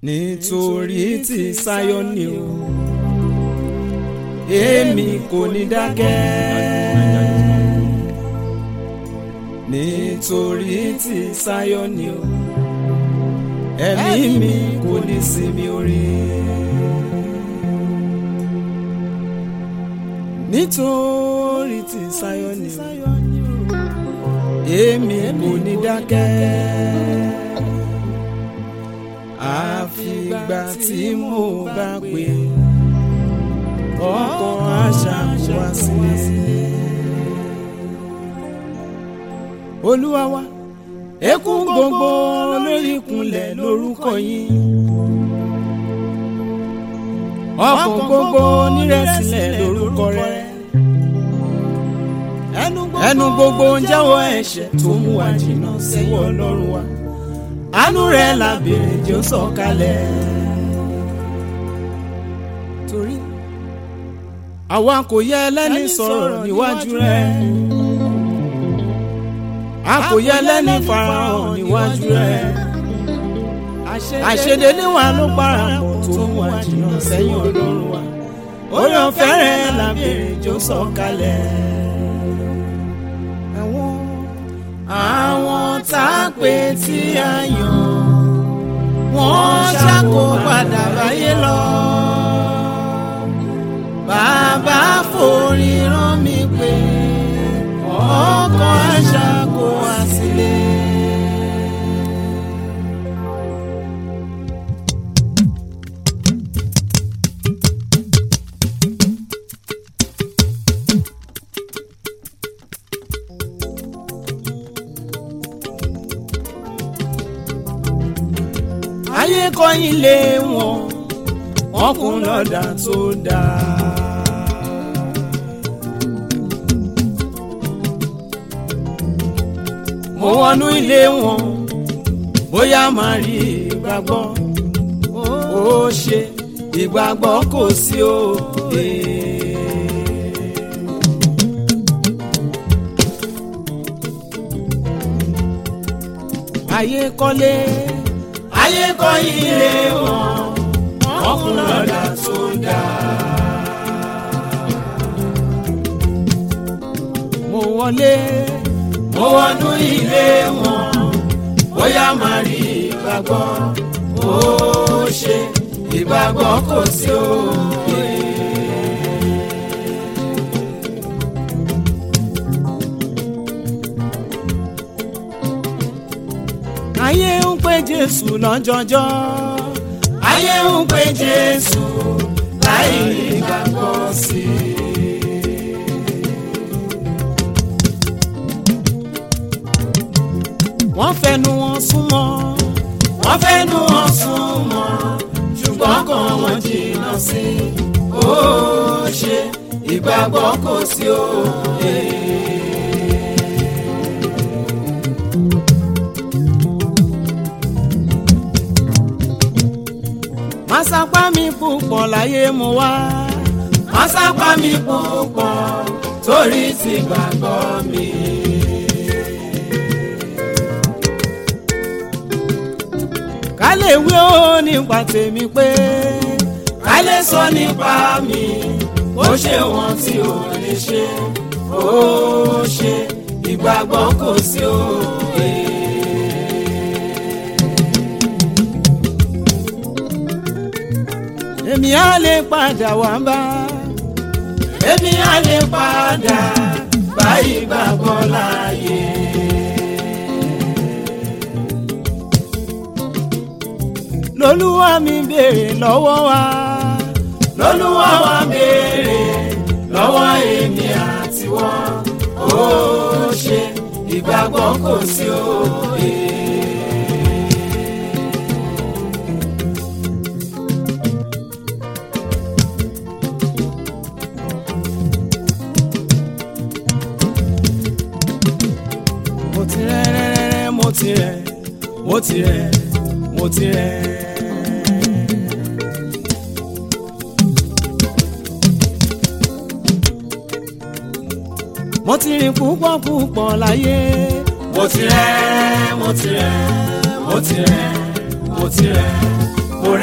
nítorí tí Sáyọ́nì o èmi kò ní dákẹ́ nítorí tí Sáyọ́nì o ẹ̀mí mi kò ní sinmi orí. nítorí tí Sáyọ́nì o èmi kò ní dákẹ́ àfìgbà tí mo bá pè ọkọ̀ àṣà wá sílé. olúwa wa ekún gbogbo lórí ìkúnlẹ̀ lórúkọ yín ọkàn gbogbo nírẹ̀sílẹ̀ lórúkọ rẹ ẹnu gbogbo ń jẹ́wọ́ ẹ̀ṣẹ̀ tó mú wa jìnnà síwọ́ ọlọ́run wa àánú rẹ̀ la béèrè jẹ́ ó sọ̀kalẹ̀. torí àwa kò yẹ ẹlẹ́ni sọ̀rọ̀ níwájú rẹ̀ a kò yẹ ẹlẹ́ni farahàn níwájú rẹ̀ àṣedédé wa ló parapọ̀ tó mú wa jìnnà sẹ́yìn ọlọ́run wa orí ọ̀fẹ́ rẹ̀ la béèrè jẹ́ ó sọ̀kalẹ̀. àwọn tá a pè tí a yàn wọ́n ṣàkó padà báyé lọ. bàbá forí rán mi pé ọkọ̀ àṣà kò wá sílé. ayé kọ́yìn lé wọn wọn kún lọ́dà tó dáa. mo wọnú ilé wọn bóyá máa rí ìgbàgbọ́ ó ṣe ìgbàgbọ́ kò sí òde. ayé kọ́lé ayé kọ́ ilé wọn wọ́n kún lọ́dà tó dáa. mo wọlé mo wọnú ilé wọn bóyá máa rí ìgbàgbọ́ ó ṣe ìgbàgbọ́ kò sí òye. ayé ń pè jésù lọ́jọ́jọ́ ayé ń pè jésù láì ní gbàgbọ́ sí i. wọ́n fẹnu wọn súnmọ́ wọ́n fẹnu wọn súnmọ́ ṣùgbọ́n kan wọ́n jìnnà sí i. ó ṣe ìgbàgbọ́ kò sí òye. masapa mi púpọ̀ láyé mo wá. masapa mi púpọ̀ torí ti gbàgbọ́ mi. ká lè wí ó nípa tèmi pé ká lè sọ nípa mi ó ṣe wọn tí ò lè ṣe ó ṣe ìgbàgbọ́ kò sí òye. èmi á lè padà wá bá. èmi á lè padà bá ìgbàgbọ́ láàyè. lolúwa mi béèrè lọ́wọ́ wa. lolúwa wa béèrè lọ́wọ́ èmi àti wọn. ó ṣe ìgbàgbọ́ kò sí òye. mo ti rẹ rẹrẹrẹ mo ti rẹ mo ti rẹ mo ti rẹ. mo ti rìn púpọ̀ púpọ̀ láyé. mo ti rẹ mo ti rẹ mo ti rẹ mo ti rẹ mo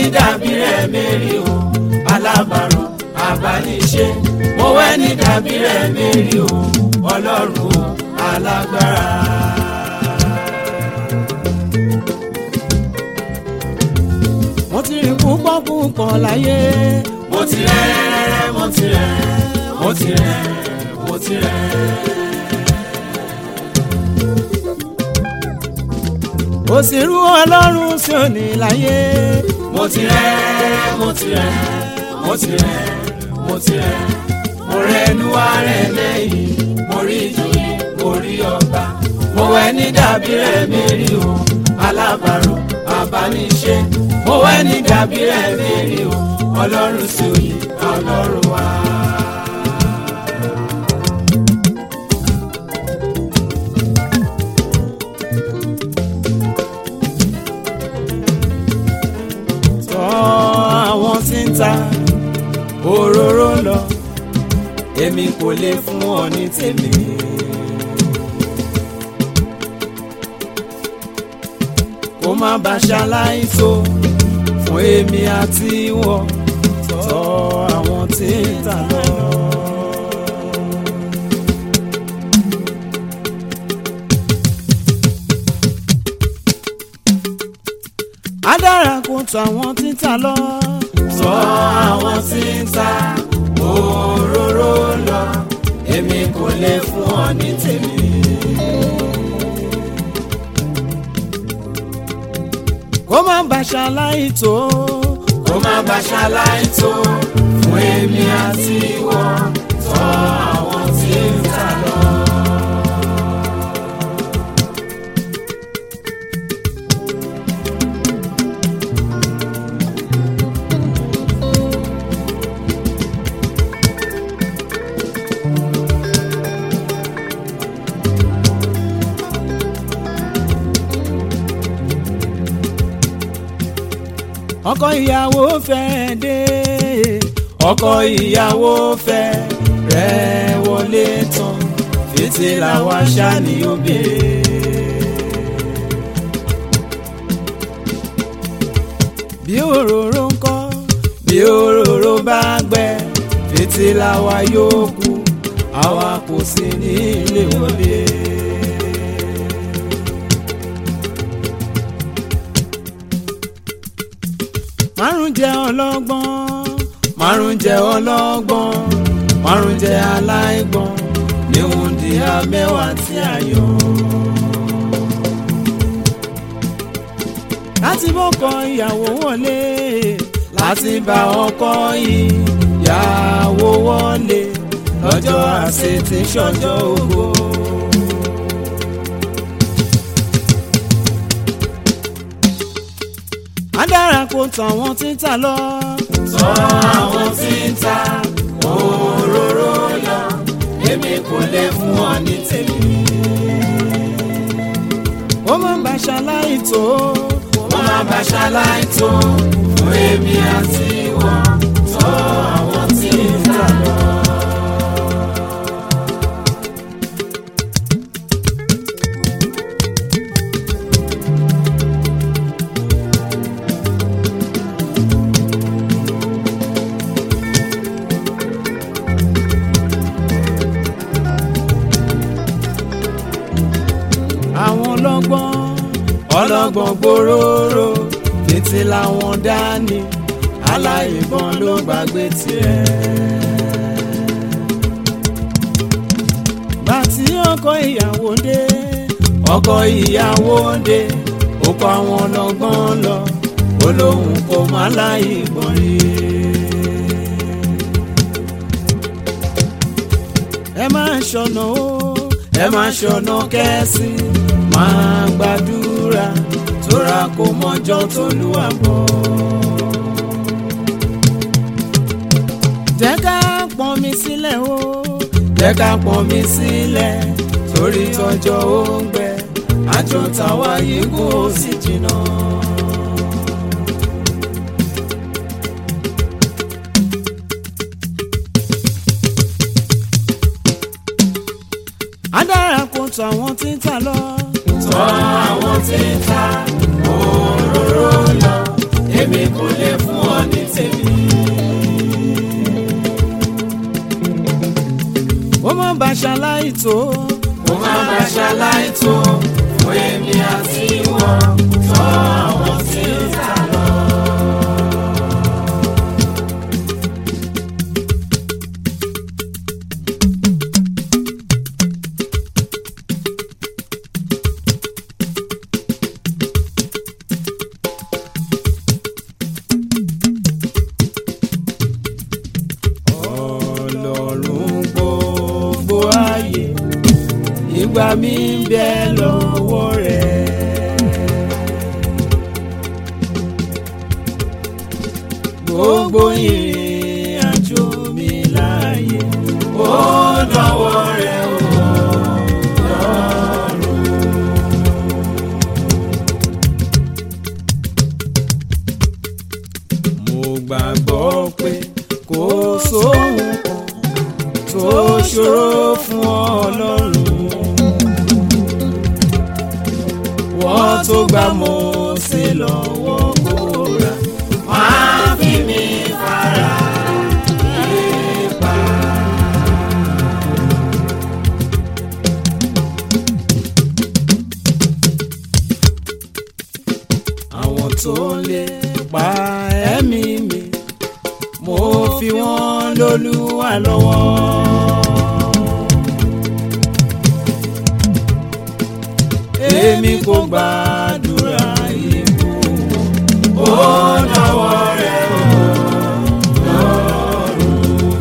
ní dàbí rẹ̀ mérí o alábàárò àbáníṣe mo wẹ́ ní dàbí rẹ̀ mérí o ọlọ́run o alágbára. mo ti rí púpọ̀ púpọ̀ láyé. mo ti rẹ̀ mo ti rẹ̀ mo ti rẹ̀ mo ti rẹ̀. kò sí irú ọlọ́run sí òní láyé. mo ti rẹ̀ mo ti rẹ̀ mo ti rẹ̀ mo ti rẹ̀ mo rẹ̀ ẹnu wá rẹ̀ lẹ́yìn mo rí ìjòyè mo rí ọba mo wẹ̀ ní dàbí rẹ̀ mérí o alábàárò abániṣe mo wẹ̀ ní dàbí rẹ̀ mérí o ọlọ́run sí òye ọlọ́run wá. tọ́ àwọn tí ń ta òróró lọ èmi kò lè fún ọ ní tèmi. kó má bàa ṣaláìsó fún èmi àti ìwọ tọ́ àwọn tí ń ta lọ. á dára kó tọ́ àwọn tí ń ta lọ. tọ́ àwọn tí ń ta òróró lọ èmi kò lè fún ọ ní tèmi. kó má bá ṣaláì tó kó má bá ṣaláì tó fún èmi àti ìwọ tọ́ àwọn tí ń ta lọ. ọkọ ìyàwó fẹ́ dé ọkọ ìyàwó fẹ́ rẹ̀ wọlé tán fìtílà wa ṣáni ó béèrè. bí òróró ń kọ́ bí òróró bá gbẹ fìtílà wa yóò kú àwa kò sí ní ilé wọlé. márùn jẹ́ ọlọ́gbọ́n márùn jẹ́ ọlọ́gbọ́n márùn jẹ́ aláìgbọ́n níwọ̀n di abẹ́wà tí a yọ. láti bọ́kọ ìyàwó wọlé láti bá ọkọ ìyàwó wọlé lọ́jọ́ àṣetì ṣọjọ́ ògo. adára kò tàn wọ́n tí ń tà lọ. tọ́ àwọn tí ń ta òróró lọ èmi kò lè fún ọ ní tèmi. ó máa ń bá ṣaláì tó. ó máa ń bá ṣaláì tó fún èmi àti ìwọ tọ́ àwọn tí ń tà lọ. àwọn ọlọ́gbọ́n ọlọ́gbọ́n gbòòrò títí làwọn dání aláìgbọ́n ló gbàgbé tiẹ̀. bàtí ọkọ ìyàwó dé ọkọ ìyàwó dé ó kọ àwọn ọlọ́gbọ́n lọ ó lóun kò má láìgbọ́n rí. ẹ máa ṣọ̀nà ó ẹ máa ṣọ̀nà kẹ́sì máa gbàdúrà tóra kò mọjọ́ tólúwa bọ̀. jẹ́ ká pọ́n mi sílẹ̀ o jẹ́ ká pọ́n mi sílẹ̀ torí tọjọ́ ó ń gbẹ àjọ tàwa yìí kò sì jìnnà. adára kò tó àwọn tí ń tà lọ. tọ́ àwọn tí ń ta òróró lọ èmi kò lè bá ṣaláì tó. kó má bá ṣaláì tó fún èmi àti wọn tọ́ àwọn tí ń tà lọ. ọlọ́run gbogbo ayé ìgbà mi ń bẹ lọ́wọ́ rẹ̀. gbogbo ìrìn àjò mi láàyè ó dọ̀wọ́ rẹ̀ ó lọ́rùn. mo gbàgbọ́ pé kò sóhun kan tó ṣòro fún ọlọ́run. wọ́n tó gbà Mósè lọ́wọ́ Kórà máa fi mi fara ipa. àwọn tó lè pa ẹ̀mí mi mo fi wọ́n lólúwa lọ́wọ́. èmi kò gbàdúrà ikú ó dọ̀wọ́ rẹ̀ ó lọ́rùn.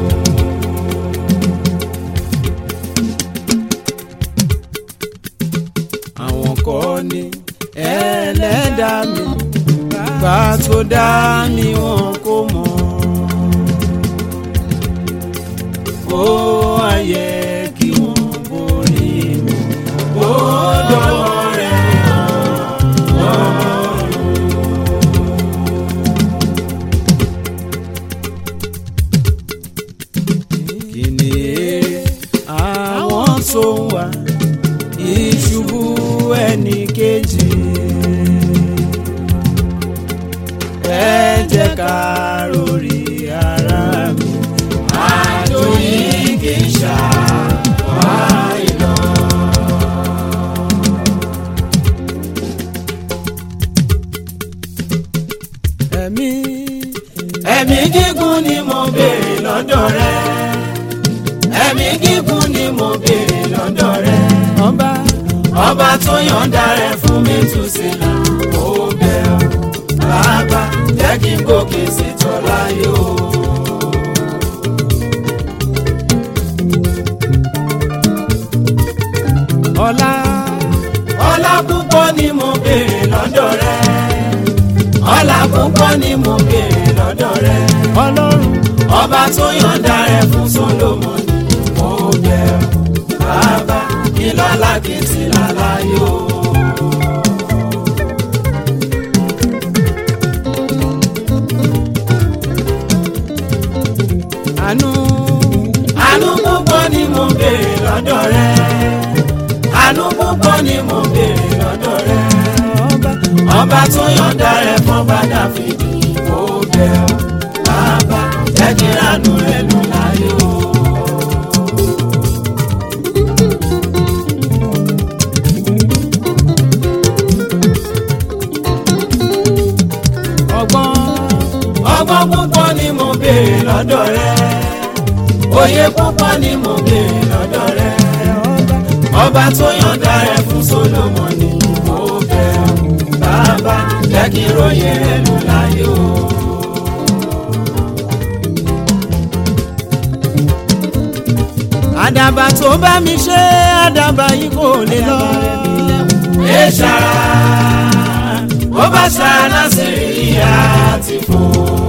àwọn kọ́ ni ẹlẹ́dàá mi gbà tó dá mi wọn kò mọ̀. ó ayẹ kí wọ́n borí mi ó dọ̀wọ́ rẹ̀ lọ́rùn. kí ni èrè àwọn tó ń wá ìṣubú ẹnì kejì ẹ jẹ́ ká rori ara mi àjò yìí kì í ṣàwárí lọ. ẹ̀mí ẹ̀mí gígùn ni mo béèrè lọ́dọ̀ rẹ ẹ̀mí gígùn ni mo béèrè lọ́dọ̀ rẹ ọba ọba tó yọ̀ǹda rẹ̀ fún mi tù sílẹ̀ ó bẹ̀ ọ́ bàbá jẹ́ kí n gòkè sí tọ́lá yóò. ọlá ọlá púpọ̀ ni mo béèrè lọ́dọ̀ rẹ ọlá púpọ̀ ni mo béèrè lọ́dọ̀ rẹ ọlọ́run ọba tó yọ̀ǹda rẹ̀ fún Sólómọ́nì ó bẹ̀ ọ́ bàbá kí lọ́lá kí n sì lálá yóò. àánú àánú púpọ̀ ni mo béèrè lọ́dọ̀ rẹ àánú púpọ̀ ni mo béèrè lọ́dọ̀ rẹ ọba ọba tó yọ̀ǹda rẹ̀ fún Dáfídì ó bẹ̀ ọ́ bàbá jẹ́ kí ránú rẹ̀ lù láyé o. ọgbọ́n ọgbọ́n púpọ̀ ni mo béèrè lọ́dọ̀ rẹ òye púpọ̀ ni mo béèrè lọ́dọ̀ rẹ ọba tó yọ̀ǹda rẹ̀ fún Sólómọ́nì mo bẹ̀ ọ́ bàbá jẹ́ kí ròyìn rẹ̀ lù láyé o. àdàbà tó bá mi ṣe àdàbà yìí kò lè lọ. ẹ ṣara ó bá ṣara sí ìyá ti fò.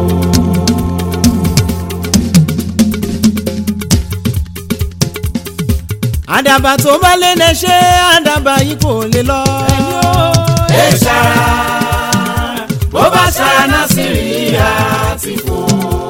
àdàbà tó bá lé lè ṣe àdàbà yìí kò lè lọ. ẹ ṣara ó bá ṣara sí ìyá ti fò.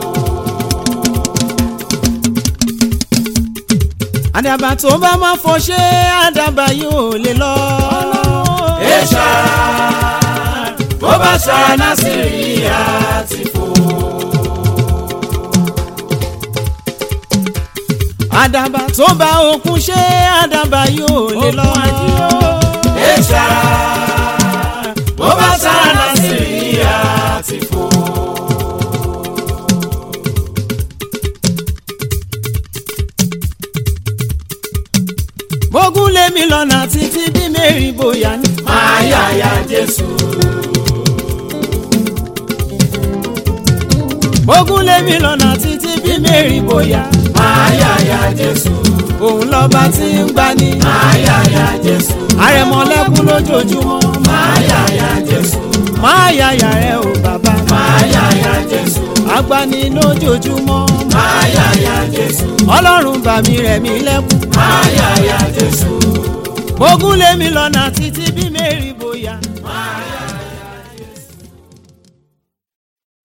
àdàbà tó bá máa fọ ṣe àdàbà yìí ò lè lọ. ẹ ṣara bó bá ṣara náà sì rí àti fò. àdàbà tó bá òkun ṣe àdàbà yóò lè lọ. Èṣà bó bá sára Nàìjíríà ti fò. bógún lémi lọ́nà títí bí mẹ́rin bóyá ní. Máa yáyà Jésù. bógún lémi lọ́nà títí bí mẹ́rin bóyá. Máa yáyà Jésù. òun lọ́ba tí ń gbani. Máa yáyà Jésù. àrẹ̀mọ́lẹ́kún lójoojúmọ́. Máa yáyà Jésù. máa yàyà rẹ o bàbá. Máa yáyà Jésù. agbani lójoojúmọ́. Máa yáyà Jésù. ọlọ́run bà mí rẹ̀ mí lẹ́kún. Máa yáyà Jésù. bógún lémi lọ́nà títí bí mẹ́rin bóyá. Máa yáyà